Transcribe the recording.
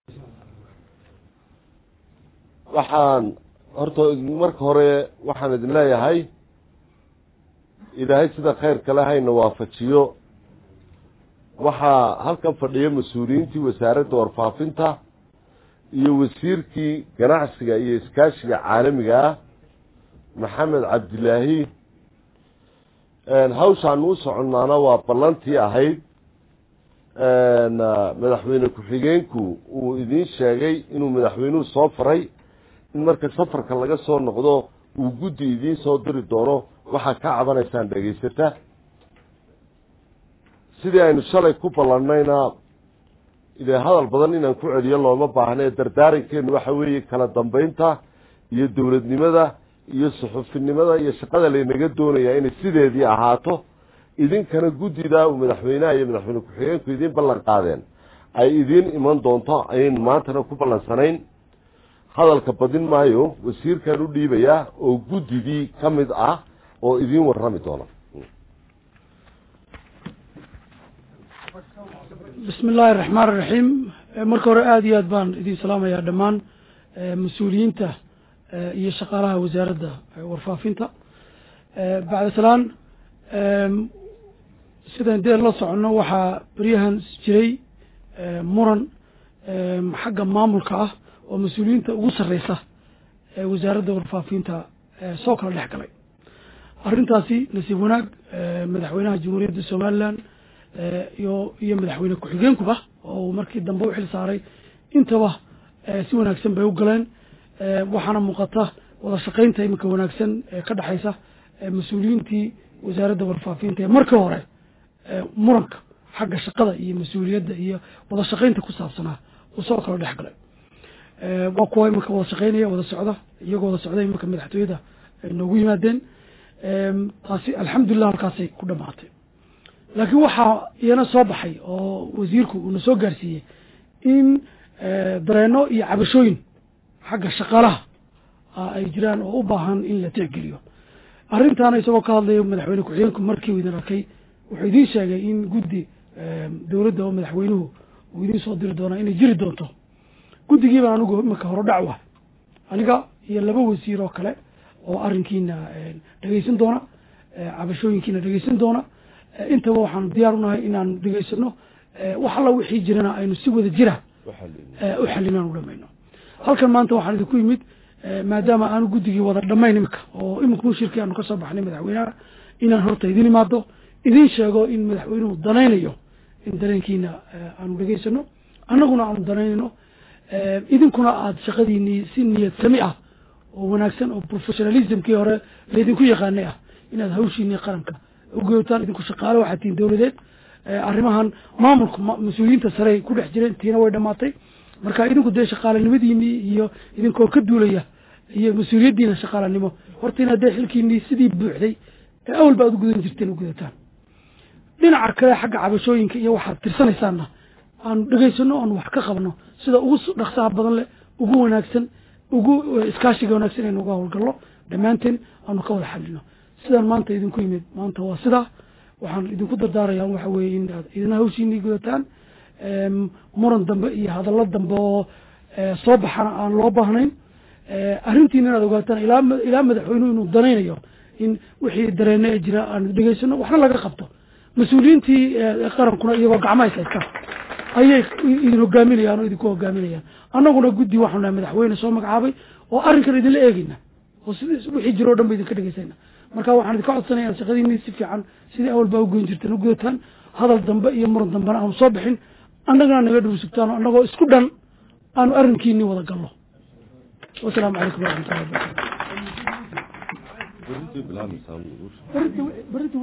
waxaan horta marka hore waxaan idin leeyahay ilaahay sida khayrka le hayna waafajiyo waxaa halkan fadhiya mas-uuliyiintii wasaaradda warfaafinta iyo wasiirkii ganacsiga iyo iskaashiga caalamiga ah maxamed cabdilaahi hawshaanu u soconnaana waa ballantii ahayd madaxweyne ku-xigeenku uu idiin sheegay inuu madaxweynuhu soo faray in marka safarka laga soo noqdo uu guddi idiin soo diri doono waxaad ka cabanaysaan dhegaysata sidii aynu shalay ku ballannayna idee hadal badan inaan ku celiyo looma baahne dardaarankeenu waxa weeye kala dambeynta iyo dowladnimada iyo suxufinimada iyo shaqada laynaga doonayaa inay sideedii ahaato idinkana guddida uu madaxweynaha iyo madaxweyne ku-xigeenku idiin ballan qaadeen ay idiin iman doonto ayaynu maantana ku ballansanayn hadalka badin maayo wasiirkan u dhiibayaa oo guddidii ka mid ah oo idiin warrami doona bismi illaahi araxmaan iraxiim marka hore aada iyo aad baan idin salaamayaa dhammaan mas-uuliyiinta iyo shaqaalaha wasaaradda warfaafinta bacda salaan sidaan dee la soconno waxaa beryahan jiray muran xagga maamulka ah oo mas-uuliyiinta ugu sarreysa ee wasaaradda warfaafinta soo kala dhex galay arrintaasi nasiib wanaag madaxweynaha jamhuuriyadda somalilan iyo iyo madaxweyne ku-xigeenkuba oo markii dambe u xil saaray intaba si wanaagsan bay u galeen waxaana muuqata wada shaqaynta iminka wanaagsan ee ka dhexaysa mas-uuliyiintii wasaaradda warfaafinta ee markii hore muranka xagga shaqada iyo mas-uuliyadda iyo wada shaqaynta ku saabsanaa uu soo kala dhex galay waa kuwa iminka wada shaqaynaya wada socda iyagoo wada socda iminka madaxtooyada noogu yimaadeen taasi alxamdulilah halkaasay ku dhamaatay laakiin waxaa iyana soo baxay oo wasiirku uuna soo gaarsiiyey in dareeno iyo cabashooyin xagga shaqaalaha ay jiraan oo u baahan in la tixgeliyo arrintaana isagoo ka hadlayo madaxweyne ku-xigeenku markii uu idin arkay wuxuu idiin sheegay in guddi dowladda oo madaxweynuhu uu idiin soo diri doonaa inay jiri doonto guddigiibaan anigu iminka hore dhacwa aniga iyo laba wasiir oo kale oo arrinkiina dhegeysan doona cabashooyinkiina dhegeysan doona intaba waxaanu diyaar unahay inaanu dhegeysano wax alla wixii jirana aynu si wada jira u xalinaan u dhamayno halkan maanta waxaan idinku yimid maadaama aanu guddigii wada dhamayn imika oo imika shirkii aanu kasoo baxnay madaxweynaha inaan horta idin imaado idin sheego in madaxweynuhu danaynayo in dareenkiina aanu dhegeysano annaguna aanu danaynayno idinkuna aada shaqadiinii si niyad sami ah oo wanaagsan oo professionalismkii hore laydinku yaqaanay ah inaad hawshiinii qaranka ugotaan idinku shaqaale waxaad tihiin dowladeed arrimahan maamulka mas-uuliyiinta sarey ku dhex jireen tiina way dhamaatay marka idinku dee shaqaalanimadiinii iyo idinkoo ka duulaya iyo mas-uuliyaddiina shaqaalanimo horta inaad dee xilkiinii sidii buuxday ee awalba aad u gudan jirteen u gudataan dhinaca kale xagga cabashooyinka iyo waxaad tirsanaysaanna aanu dhegeysano aanu wax ka qabno sida ugu dhaqsaha badan leh ugu wanaagsan ugu iskaashiga wanaagsan aynu uga howlgalno dhammaanteen aanu ka wada xalino sidaan maanta idinku yimid maanta waa sidaa waxaan idinku dardaarayaa waxa weeye in aad idina hawshiinii gudataan muran dambe iyo hadallo dambe oo soo baxana aan loo baahnayn arrintiina inaad ogaataan ilaa ilaa madaxweynuhu inuu danaynayo in wixii dareene ee jira aan dhegeysano waxna laga qabto mas-uuliyiintii qarankuna iyagoo gacmaha is haystaan ayay idin hogaaminayaan oo idinku hogaaminayaan annaguna guddi waxaanu nahay madaxweyne soo magacaabay oo arrinkan idinla eegeyna oo sid wixii jiro o dhan ba idinka dhegeysayna marka waxaan idinka codsanaya inaad shaqadiinii si fiican sidii awal baa ugoyn jirteen u gudataan hadal dambe iyo muran dambena aanu soo bixin annagana naga dhursugtaan oo annagoo isku dhan aanu arrinkiinii wada galno wasalaamu calaykum waraxmatullahi wabarakatu